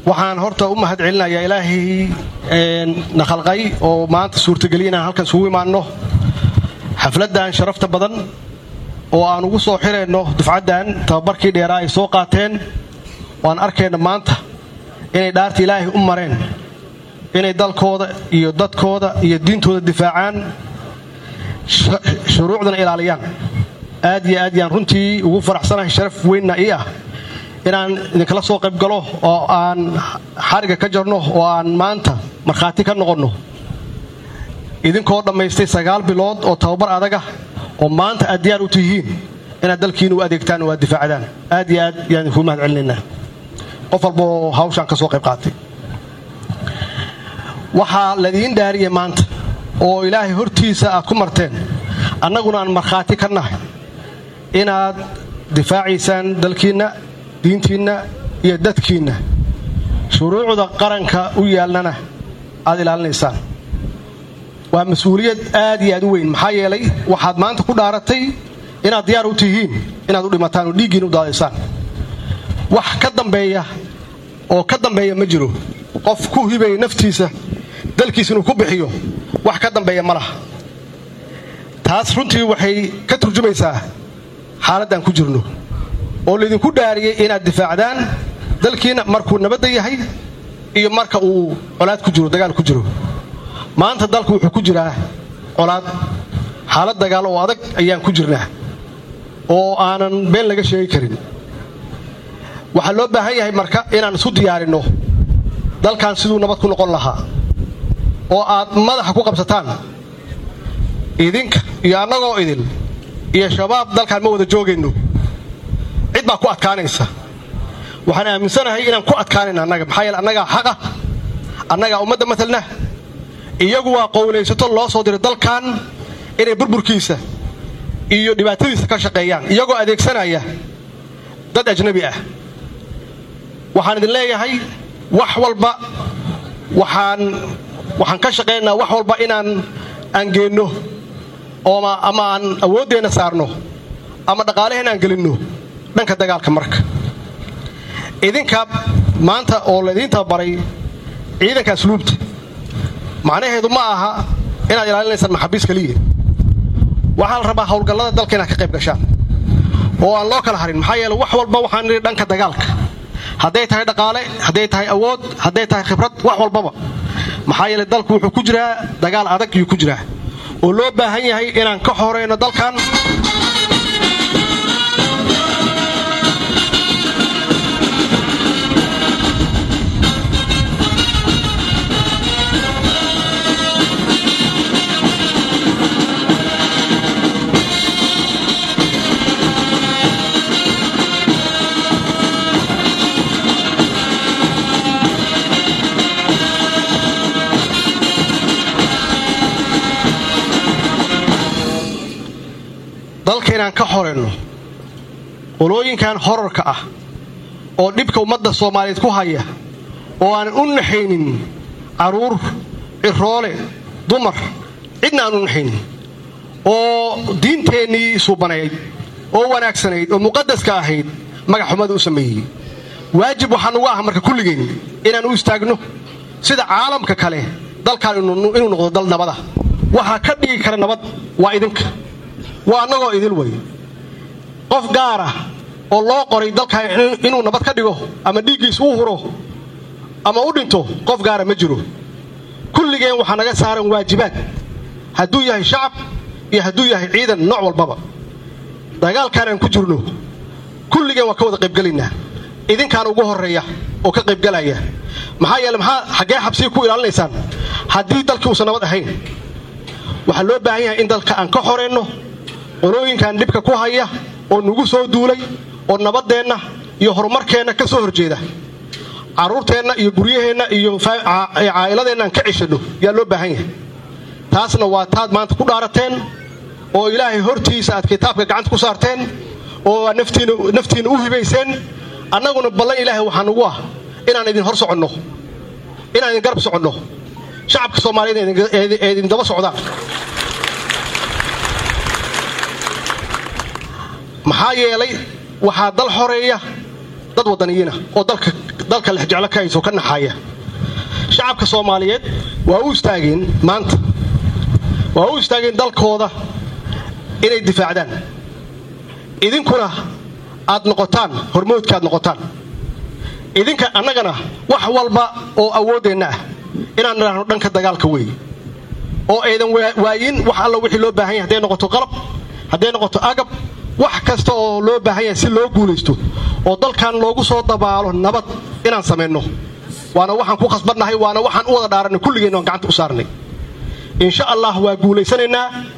waxaan horta u mahad celinayaa ilaahay na khalqay oo maanta suurtageliya inaan halkan isugu imaanno xafladdan sharafta badan oo aan ugu soo xirayno dufcaddan tababarkii dheeraa ay soo qaateen waan arkayna maanta inay dhaarta ilaahay u mareen inay dalkooda iyo dadkooda iyo diintooda difaacaan shuruucdana ilaaliyaan aad iyo aad yaan runtii ugu faraxsanahay sharaf weynna ii ah inaan idinkala soo qayb galo oo aan xariga ka jarno oo aan maanta markhaati ka noqonno idinkoo dhammaystay sagaal bilood oo tababar adaga oo maanta aad diyaar u tihiin inaad dalkiina u adeegtaan oo aad difaacdaan aad iyo aad yaan idinkuu mahad celinaynaa qof walbaoo hawshaan ka soo qayb qaatay waxaa ladiin dhaariyay maanta oo ilaahay hortiisa aad ku marteen annaguna aan markhaati ka nahay inaad difaacaysaan dalkiinna diintiinna iyo dadkiinna shuruucda qaranka u yaalnana aad ilaalinaysaan waa mas-uuliyad aad iyo aad u weyn maxaa yeelay waxaad maanta ku dhaaratay inaad diyaar u tihiin inaad u dhimataan oo dhiiggiina u daadaysaan wax ka dambeeya oo ka dambeeya ma jiro qof ku hibaya naftiisa dalkiisa inuu ku bixiyo wax ka dambeeya ma laha taas runtii waxay ka turjumaysaa xaaladdan ku jirno oo laydinku dhaariyey inaad difaacdaan dalkiina markuu nabadda yahay iyo marka uu colaad ku jiro dagaal ku jiro maanta dalku wuxuu ku jiraa colaad xaalad dagaal oo adag ayaan ku jirnaa oo aanan been laga sheegi karin waxaa loo baahan yahay marka inaan isu diyaarinno dalkan siduu nabad ku noqon lahaa oo aad madaxa ku qabsataan idinka iyo annagoo idin iyo shabaab dalkaan ma wada joogayno cid baa ku adkaanaysa waxaan aaminsanahay inaan ku adkaanayna annaga maxaa yeele annagaa xaqa annagaa ummadda matalna iyagu waa qowlaysato loo soo diray dalkan inay burburkiisa iyo dhibaatadiisa ka shaqeeyaan iyagoo adeegsanaya dad ajnabi ah waxaan idin leeyahay wax walba waxaan waxaan ka shaqaynaynaa wax walba inaan aan geenno ama aan awooddeenna saarno ama dhaqaaleheen aan gelinno dhanka dagaalka marka idinka maanta oo laydiin tababaray ciidanka asluubta macnaheedu ma aha inaad ilaalinaysaan maxabiis keliya waxaa la rabaa howlgallada dalka inaad ka qayb gashaan oo aan loo kala harin maxaa yeele wax walba waxaan nidhi dhanka dagaalka hadday tahay dhaqaale hadday tahay awood hadday tahay khibrad wax walbaba maxaa yeele dalku wuxuu ku jiraa dagaal adag yuu ku jiraa oo loo baahan yahay inaan ka horeyno dalkan dalka inaan ka horeyno qolooyinkan horarka ah oo dhibka ummadda soomaaliyeed ku haya oo aanan u naxaynin carruur ciroole dumar cidna aan u naxaynin oo diinteennii suubanayd oo wanaagsanayd oo muqadaska ahayd magaxxumada u sameeyey waajib waxaa nugu ah marka kulligeen inaan u istaagno sida caalamka kale dalkan inuu noqdo dal nabada waxaa ka dhigi kara nabad waa idinka waa annagoo idil wey qof gaara oo loo qoray dalkan inuu nabad ka dhigo ama dhiiggiis uu huro ama u dhinto qof gaara ma jiro kulligeen waxaa naga saaran waajibaad hadduu yahay shacab iyo hadduu yahay ciidan nooc walbaba dagaalkaan aan ku jirno kulligeen waan ka wada qaybgelaynaa idinkaan ugu horreeya oo ka qaybgalaya maxaa yeele maxaa xaggee xabsiga ku ilaalinaysaan haddii dalkii uusan nabad ahayn waxaa loo baahan yahay in dalka aan ka horeenno qolooyinkan dhibka ku haya oo nagu soo duulay oo nabaddeenna iyo horumarkeenna ka soo horjeeda carruurteenna iyo guryaheenna iyo caa'iladeenna aan ka ceshanno yaa loo baahan yahay taasna waa taad maanta ku dhaarateen oo ilaahay hortiisa aad kitaabka gacanta ku saarteen oo aad naftiinna u hibayseen annaguna ballan ilaahay waxaa nugu ah inaan idin hor soconno inaan idin garab soconno shacabka soomaaliyeed ee idin daba socdaan maxaa yeelay waxaa dal xoreeya dad wadaniyiina oo dalka dalka lexjeclo ka hayso ka naxaya shacabka soomaaliyeed waa u istaageen maanta waa u istaageen dalkooda inay difaacdaan idinkuna aad noqotaan hormoodka aad noqotaan idinka annagana wax walba oo awooddeenna ah inaan nidhaahno dhanka dagaalka weeye oo aydan waayin wax alla wixii loo baahan yahay hadday noqoto qalab hadday noqoto agab wax kasta oo loo baahan yahay si loo guulaysto oo dalkan loogu soo dabaalo nabad inaan samayno waana waxaan ku khasbannahay waana waxaan u wada dhaaranay kulligeenna waan gacanta u saarnay insha allah waa guulaysanaynaa